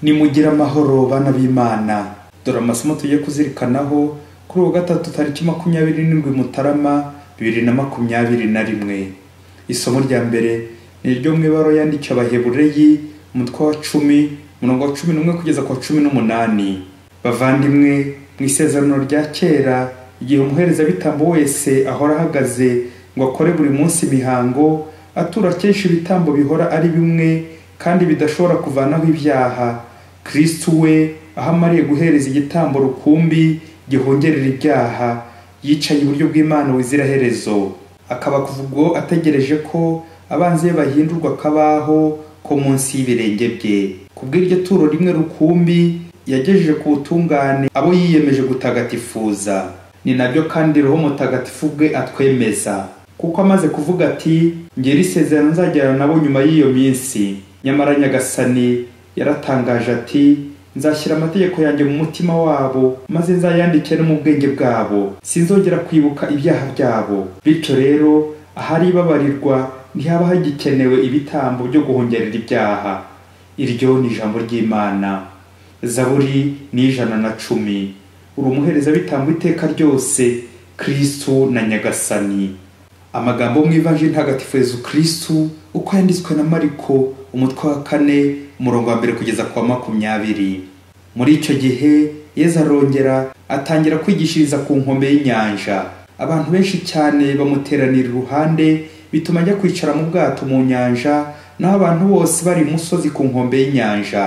nimugire amahoro bana b'imana dore amasomo tugiye kuzirikanaho kuri uwo gatatu tariki makumyabiri n'indwi mutarama bibiri na makumyabiri na rimwe isomo rya mbere ni iryo mu ibaro yandikiwe abahebureyi umutwe wa cumi umurongo wa cumi n'umwe kugeza ku wa cumi n'umunani bavandimwe mu isezerano rya kera igihe umuherezabitambo wese ahora ahagaze ngo akore buri munsi imihango atura kenshi ibitambo bihora ari bimwe kandi bidashobora kuvanaho ibyaha kirisitu we aho amariye guhereza igitambo rukumbi gihongerera ibyaha yicaye iburyo bw'imana herezo akaba kuva ubwo ategereje ko abanzi be bahindurwa akabaho ko munsi y'ibirenge bye kubw'iryo turo rimwe rukumbi yagejeje ku butungane abo yiyemeje gutagatifuza ni nabyo kandi roho mutagatifu bwe atwemeza kuko amaze kuvuga ati ngera isezerano nzagirana nabo nyuma y'iyo minsi nyamara nyagasani yaratangaje ati nzashyira amategeko yanjye mu mutima wabo maze nzayandike no mu bwenge bwabo sinzongera kwibuka ibyaha byabo bityo rero ahari ibabarirwa ntihaba hagikenewe ibitambo byo guhongerera ibyaha iryo ni ijambo ry'imana zaburi ni ijana na cumi uri umuherezabitambo iteka ryose kirisitu na nyagasani amagambo mu ivaji ntagatifu yezu kirisitu uko yanditswe na mariko umutwe wa kane umurongo wa mbere kugeza ku wa makumyabiri muri icyo gihe yezu arongera atangira kwigishiriza ku nkombe y'inyanja abantu benshi cyane bamuteranira iruhande bituma ajya kwicara mu bwato mu nyanja naho abantu bose bari imusozi ku nkombe y'inyanja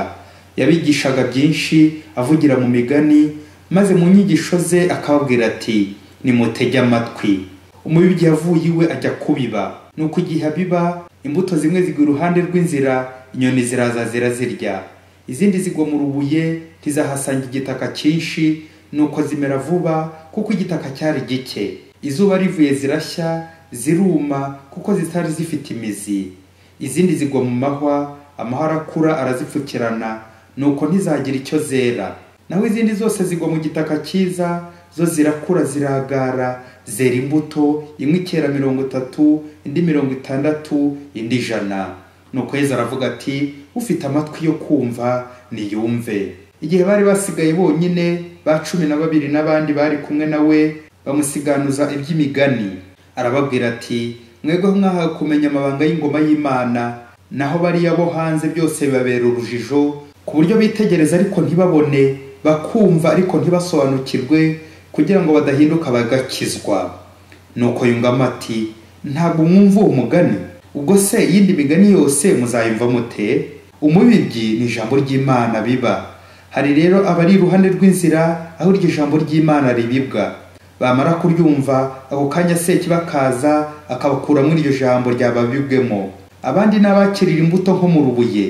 yabigishaga byinshi avugira mu migani maze mu nyigisho ze akababwira ati nimutege amatwi umubibyi yavuye iwe ajya kubiba nuko igihe abiba imbuto zimwe zigwa iruhande rw'inzira inyoni ziraza zirazirya izindi zigwa mu rubuye ntizahasanga igitaka cyinshi nuko zimera vuba kuko igitaka cyari gike izuba rivuye zirashya ziruma kuko zitari zifite imizi izindi zigwa mu mahwa amahwa arakura arazipfukirana nuko ntizagira icyo zera naho izindi zose zigwa mu gitaka cyiza zo zirakura ziragara zera imbuto imwe ikera mirongo itatu indi mirongo itandatu indi ijana nuko yezu aravuga ati ufite amatwi yo kumva niyumve igihe bari basigaye bonyine ba cumi na babiri n'abandi bari kumwe nawe bamusiganuza iby'imigani arababwira ati mwebweho mwahawe kumenya amabanga y'ingoma y'imana naho bariya bo hanze byose bibabera urujijo ku buryo bitegereza ariko ntibabone bakumva ariko ntibasobanukirwe kugira ngo badahinduka bagakizwa nuko yungamo ati ntabwo mwumva uwo mugani ubwo se iyindi migani yose muzayumva mute umubibyi ni ijambo ry'imana biba hari rero abari iruhande rw'inzira aho iryo jambo ry'imana ribibwa bamara kuryumva ako kanya seki bakaza akabakura muri iryo jambo ryababibwemo abandi n'abakirira imbuto nko mu rubuye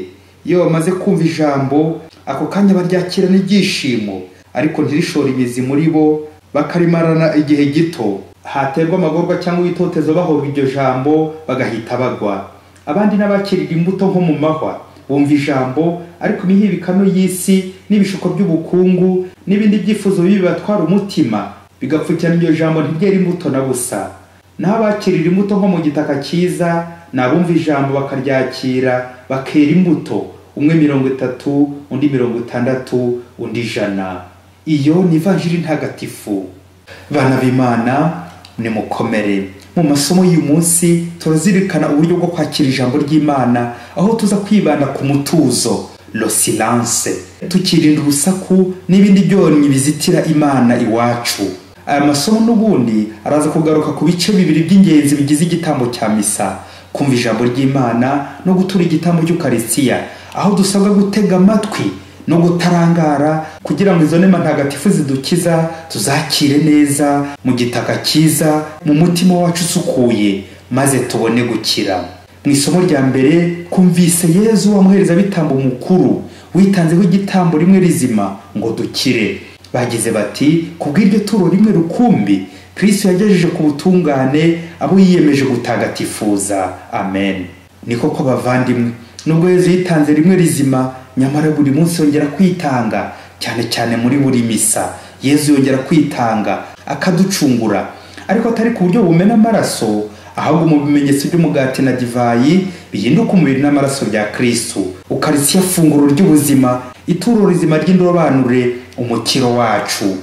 iyo bamaze kumva ijambo ako kanya baryakira n'ibyishimo ariko ntirishore imizi muri bo bakarimarana igihe gito haterwa amagorwa cyangwa ibitotezo bahoga iryo jambo bagahita bagwa abandi n'abakirira imbuto nko mu mahwa bumva ijambo ariko imihibikano y'isi n'ibishuko by'ubukungu n'ibindi byifuzo bibi bibatwara umutima bigapfukirana iryo jambo ntiryera imbuto na busa naho abakirira imbuto nko mu gitaka cyiza ni abumva ijambo bakaryakira bakera imbuto umwe mirongo itatu undi mirongo itandatu undi ijana iyo ni ivanjiri ntagatifu bana b'imana nimukomere mu masomo y'uyu munsi turazirikana uburyo bwo kwakira ijambo ry'imana aho tuza kwibanda ku mutuzo losiranse tukirinda urusaku n'ibindi byonyi bizitira imana iwacu aya masomo n'ubundi araza kugaruka ku bice bibiri by'ingenzi bigize igitambo cya misa kumva ijambo ry'imana no gutura igitambo cy'ukarisiya aho dusabwa gutega amatwi no gutarangara kugira ngo izo nema ntagatifu zidukiza tuzakire neza mu gitaka cyiza mu mutima wacu usukuye maze tubone gukira mu isomo rya mbere twumvise yezu wamuherezabitambo mukuru witanzeho igitambo rimwe rizima ngo dukire bagize bati kubw'iryo turo rimwe rukumbi kirisitu yagejeje ku butungane abo yiyemeje gutagatifuza amen niko ko bavandimwe nubwo yezu yitanze rimwe rizima nyamara buri munsi yongera kwitanga cyane cyane muri buri misa yezu yongera kwitanga akaducungura ariko atari ku buryo bumena amaraso ahubwo mu bimenyetso by'umugati na divayi bihinduka umubiri n'amaraso bya kristu ukarisiya funguro ry'ubuzima ituro rizima ry'indobanure umukiro wacu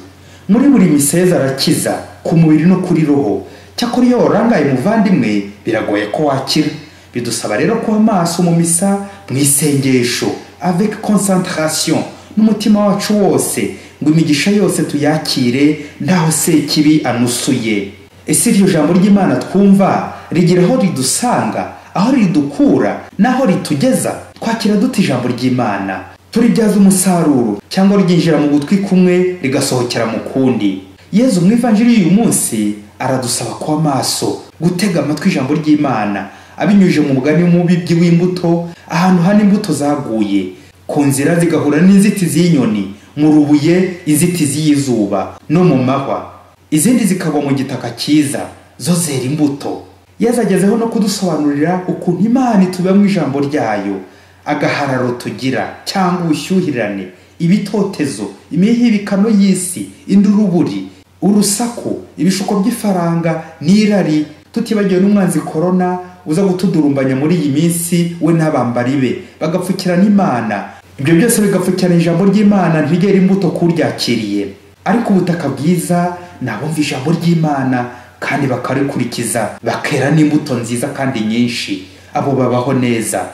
muri buri miseza arakiza ku mubiri no kuri roho cyakora iyo warangaye umuvandimwe biragoye ko wakira bidusaba rero kuba maso mu misa mu isengesho avec concentration n'umutima wacu wose ngo imigisha yose tuyakire ntaho sekibi anusuye ese iryo jambo ry'imana twumva rigira aho ridusanga aho ridukura n'aho ritugeza twakira duta ijambo ry'imana turibyaza umusaruro cyangwa ryinjira mu gutwi kumwe rigasohokera mu kundi yezu mu ivanjiri y'uyu munsi aradusaba kuba maso gutega amatwi ijambo ry'imana abinyujije mu mugani w'umubibyi w'imbuto ahantu hano imbuto zaguye ku nzira zigahura n'inzitizi y'inyoni mu rubuye inzitizi y'izuba no mu mahwa izindi zikagwa mu gitaka cyiza zo zera imbuto yazagezeho no kudusobanurira ukuntu imana ituba mu ijambo ryayo agahararo tugira cyangwa ubushyuhirane ibitotezo imihibikano y'isi induruburi urusaku ibishuko by'ifaranga n'irari tutibagiwe n'umwanzi korona uza gutudurumbanya muri iyi minsi we n'abambari be bagapfukirana imana ibyo byose bigapfukirana ijambo ry'imana ntigere imbuto kuryakiriye ariko ubutaka bwiza ni abumva ijambo ry'imana kandi bakarikurikiza bakera n'imbuto nziza kandi nyinshi abo babaho neza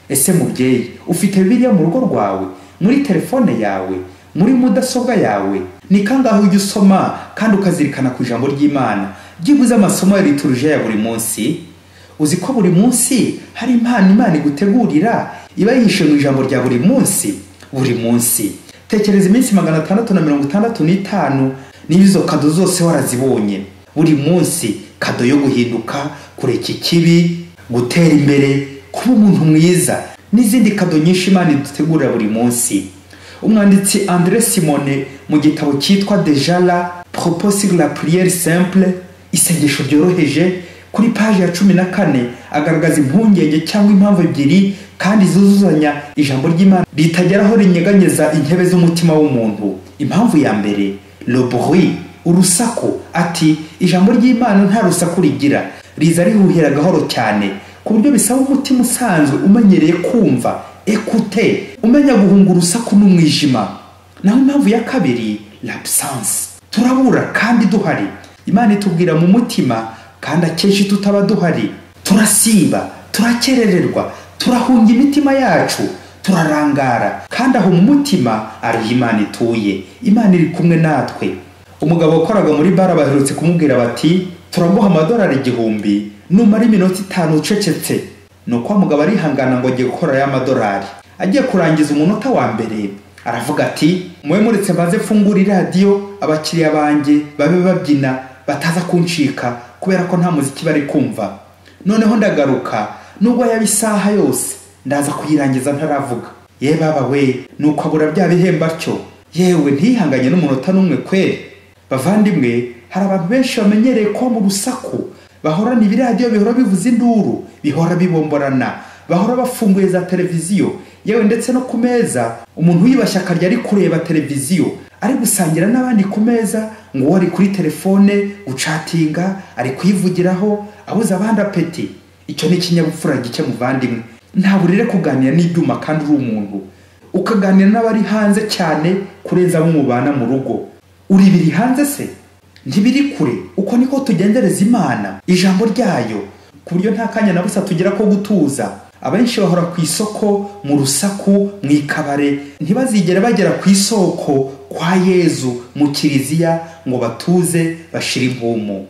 ese mubyeyi ufite biriya mu rugo rwawe muri telefone yawe muri mudasobwa yawe ni kangahe ujya usoma kandi ukazirikana ku ijambo ry'imana byibuze amasomo ya lituruje ya buri munsi uzi ko buri munsi hari impano imana igutegurira iba yihishe mu ijambo rya buri munsi buri munsi tekereza iminsi magana atandatu na mirongo itandatu n'itanu niba izo kado zose warazibonye buri munsi kado yo guhinduka kureka ikibi gutera imbere kuba umuntu mwiza n'izindi kado nyinshi imana idutegurira buri munsi umwanditsi andre simone mu gitabo cyitwa dejara proposir la priere simple isengesho ryoroheje kuri paji ya cumi na kane agaragaza impungenge cyangwa impamvu ebyiri kandi zuzuzanya ijambo ry'imana ritageraho rinyeganyeza intebe z'umutima w'umuntu impamvu ya mbere loburi urusaku ati ijambo ry'imana nta rusaku rigira riza rihuhira gahoro cyane ku buryo bisaba umutima usanzwe umenyereye kumva ekute umenya guhunga urusaku n'umwijima naho impamvu ya kabiri labusanse turabura kandi duhari imana itubwira mu mutima kandi akenshi tutaba duhari turasiba turakerererwa turahunga imitima yacu turarangara kandi aho mu mutima ariho imana ituye imana iri kumwe natwe umugabo wakoraga muri bara baherutse kumubwira bati turaguha amadolari igihumbi numara iminota itanu ucecetse ni uko mugabo arihangana ngo agiye gukora ya madolari agiye kurangiza umunota wa mbere aravuga ati mube muretse maze mfungura iradiyo abakiriya banjye babe babyina bataza kuncika kubera ko nta muziki bari kumva noneho ndagaruka nubwo yaba isaha yose ndaza kuyirangiza ntaravuga ye baba we nuko abura bya bihembo atyo yewe ntihanganye n'umunota n'umwe kweri bavandimwe hari abantu benshi bamenyereye ko mu rusaku bahorana ibiradiyo bihora bivuza induru bihora bibomborana bahora bafunguye za televiziyo yewe ndetse no ku meza umuntu wiyubashye akarya ari kureba televiziyo ari gusangira n'abandi ku meza ngo uwo ari kuri telefone gucatinga ari kuyivugiraho abuze abandi apeti icyo ni ikinyabupfura gike muvandimwe ntabwo urire kuganira n'ibyuma kandi uri umuntu ukaganira n'abari hanze cyane kurenza abo mubana mu rugo uri biri hanze se ntibiri kure uko niko tugendereza imana ijambo ryayo ku buryo nta kanya na busa tugira ko gutuza abenshi bahora ku isoko mu rusaku mu ikabare ntibazigere bagera ku isoko kwa yezu mu kiriziya ngo batuze bashire impumu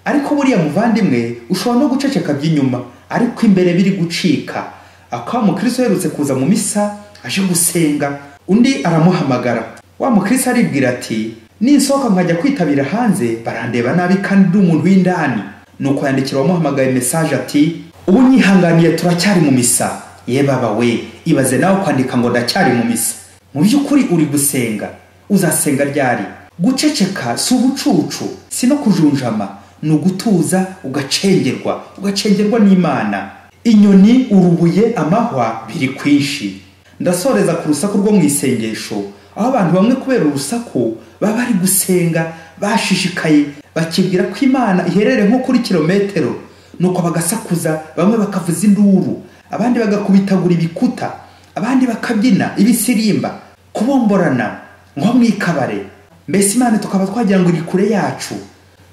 ariko buriya muvandimwe ushobora no guceceka by'inyuma ariko imbere biri gucika akaba mukristo uherutse kuza mu misa aje gusenga undi aramuhamagara wa mukristo aribwira ati ninsohoka nkajya kwitabira hanze barandeba nabi kandi uri umuntu w'indani nuko yandikira uwamuhamagaye mesaje ati ubu nyihanganiye turacyari mu misa ye baba we ibaze nawe kwandika ngo ndacyari mu misa mu by'ukuri uri gusenga uzasenga ryari guceceka si ubucucu si no kujunjama ni ugutuza ugacengerwa ugacengerwa n'imana inyoni urubuye amahwa biri kwinshi ndasoreza ku rusaku rwo mu isengesho aho abantu bamwe kubera urusaku baba bari gusenga bashishikaye bakibwira ko imana iherereye nko kuri kilometero nuko bagasakuza bamwe bakavuza induru abandi bagakubitagura ibikuta abandi bakabyina ibisirimba kubomborana nko mu ikabare mbese imana tukaba twagira ngo iri kure yacu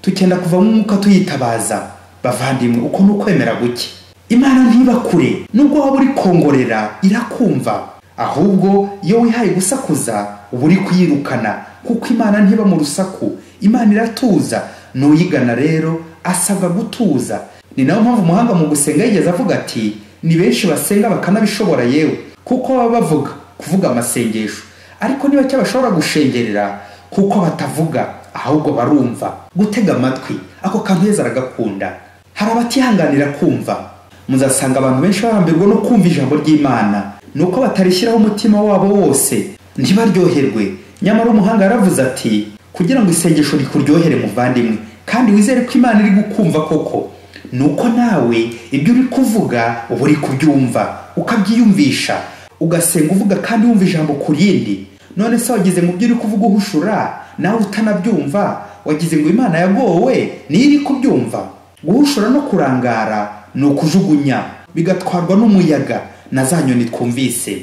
tukenda kuvamo umwuka tuyitabaza bavandimwe uko ni ukwemera guke imana ntiba kure nubwo waba uri kongorera irakumva ahubwo iyo wihaye gusakuza uba uri kuyirukana kuko imana ntiba mu rusaku imana iratuza n'uyigana rero asabwa gutuza ni nayo mpamvu umuhanga mu gusenga yigeze avuga ati ni benshi basenga bakanabishobora yewe kuko baba bavuga kuvuga amasengesho ariko niba cyo bashobora gushengerera kuko batavuga ahubwo barumva gutega amatwi ako kantu heza aragakunda hari abatihanganira kumva muzasanga abantu benshi barambirwa no kumva ijambo ry'imana ni uko batarishyiraho umutima wabo wose ntibaryoherwe nyamara umuhanga yaravuze ati kugira ngo isengesho rikuryohere muvandimwe kandi wizere ko imana iri gukumva koko ni uko nawe ibyo uri kuvuga uba uri kubyumva ukabyiyumvisha ugasenga uvuga kandi wumva ijambo ku rindi none se wagize ngo ibyo uri kuvuga uhushura nawe utanabyumva wagize ngo imana yagowe niyo iri kubyumva guhushura no kurangara ni ukujugunya bigatwarwa n'umuyaga na za nyoni twumvise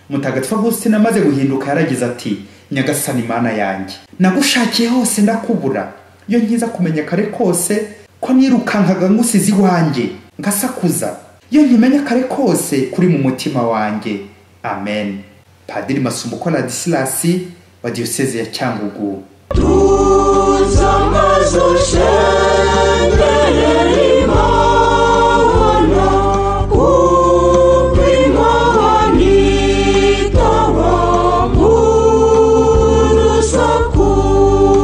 mutagatifu agustina amaze guhinduka yaragize ati nyagasani imana yanjye nagushakiye hose ndakubura iyo nkiza kumenya kare kose ko nirukankaga ngusize iwanjye ngasakuza iyo nkimenya kare kose kuri mu mutima wanjye amen padiri masumbuko radisilasi wa diyoseze ya cyangugu